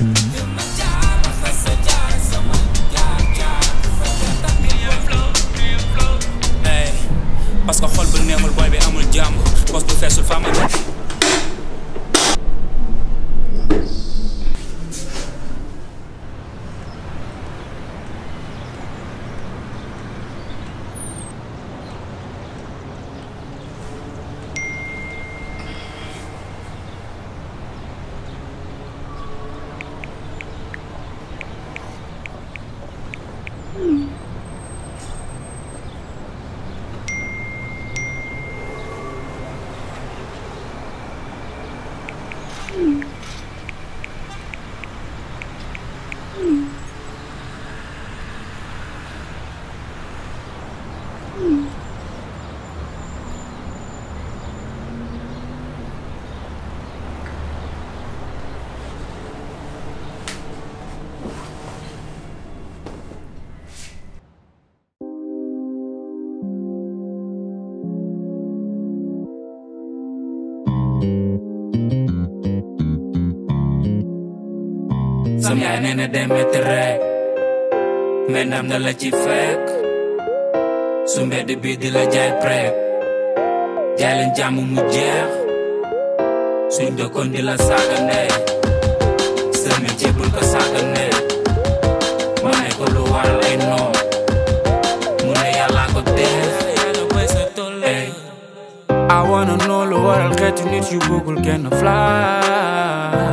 Ey, parce que xol bu neexul boy bi amul jàmm pos bu feesul faa ma sam yaay nee na day metti rek mais ndam da la ci fekk su mbedd bi di la jaay prek jaay leen jàmm mu jeex suñ dëkkoon di la saaga ndey sa métier bul ko saaga ndey ma ne ko lu waral ay noom mu ne yàlla ko def ey I wanna know lu waral xeetu nit yu bëggul kenn fly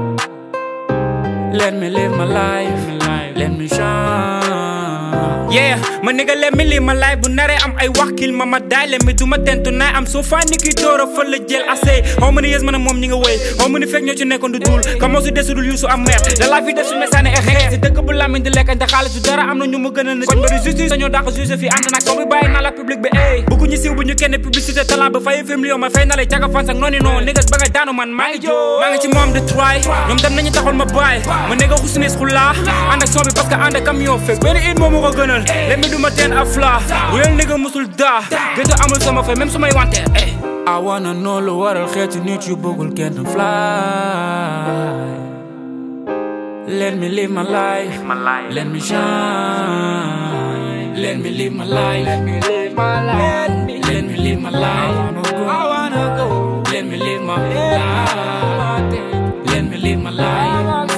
Let me live my life, let me shine. Yeah, ma nigga let me live my life bu naree am ay wax kil ma ma daay le mi du ma tentu naay am soo faa ni ki doora fa la jël assez xaw ma ni yées man a moom ñi nga wéy xaw ma ni fekk ñoo ci nekkoon du dul ka moo su desudul yu su am mer da laa fi def su mesaane e xeex si dëkk bu lamiñ di lekk te xaalis du dara am na ñu ma gën a na koñ bari justice dañoo dàq juge fi ànd nag soo bi bàyyi naa la public bi ey bëggu ñu siiw bu ñu kenn publicité talent ba fay film li ma fay na lay caga fan sax noonu non niggas ba nga daanu man maa ngi joo maa ngi ci moom de try ñoom dem nañu taxoon ma bàyyi ma nigga xusnees xulaa ànd ak son bi parce que ànd ak camion fekk benn it moo ma ko gënal let me do ma teen af la real nigga musul daa gëj amul sama fay même su may wante ey I wanna know lu waral xeetu nit yu bëggul kenn fly Let me live my life, let me shine Let me live my life, let me live my life Let me live my life, I wanna go Let me live my life Let me live my life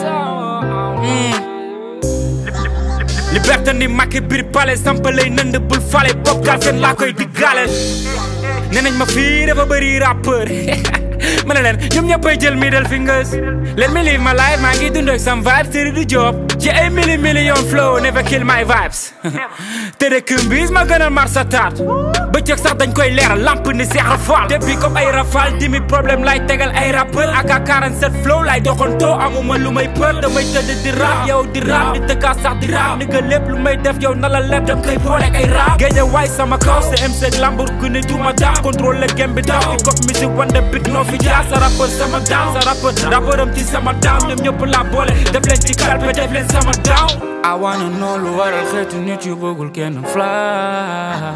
liberté ni Macky biir palais sampa lay nënd bul fale bopp gaal seen laa koy diggaaleel nee nañ ma fii dafa bëri rappeur ma ne leen ñoom ñëppay jël middle fingers let me live my life maa ngi dund ak sam vibes tëri du job ci ay mili million flow never kill my vibes te de këmbiis ma gënal mar sa taat bëccëg sax dañ koy leeral lamp ni seex rafal depuis comme ay rafal dimi problème lay tegal ay rappeur ak a 47 flow lay doxantoo amuma lu may peur damay tëdd di rap yow di rap di tëkkaa sax di rap ni nga lépp lu may def yow na la lépp dam koy boole ay rap géeje waay sama kaw c'est MC Lamborghini du ma daa contrôle game bi daw hip hop music wande bit noo fi jaar sa rappeur sama down sa rappeur rappeur am ci sama down ñoom ñëpp laa boole def leen ci kalpe def leen sama down I wanna know lu waral xeetu nit yu bëggul kenn fly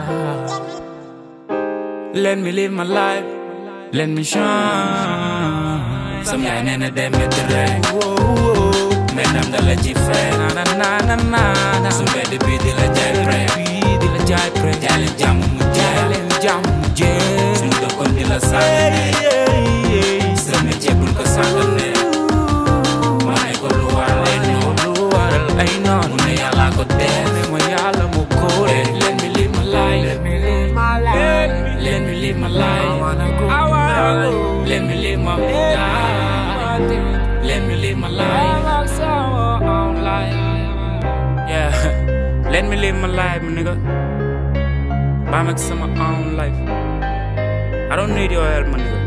Let me live my life, let me shine Sam yaay nee na day metti rek mais ndam da la ci fekk na na na na na na su mbedd bi di la jaay prek bi di la jaay prek jaay leen jàmm mu jeex leen jàmm mu jeex suñu dëkkoon di la sànni sa métier bul ko sànni ma ne ko lu waral ay noon lu waral ay noon mu ne yàlla ko def ne ma yàlla mu ko def let me live my life let me live my life let me live my life I wanna go let me live my life let me live my life yeah let me live my life my nigga baa mag sama own life I don't need your help my nigga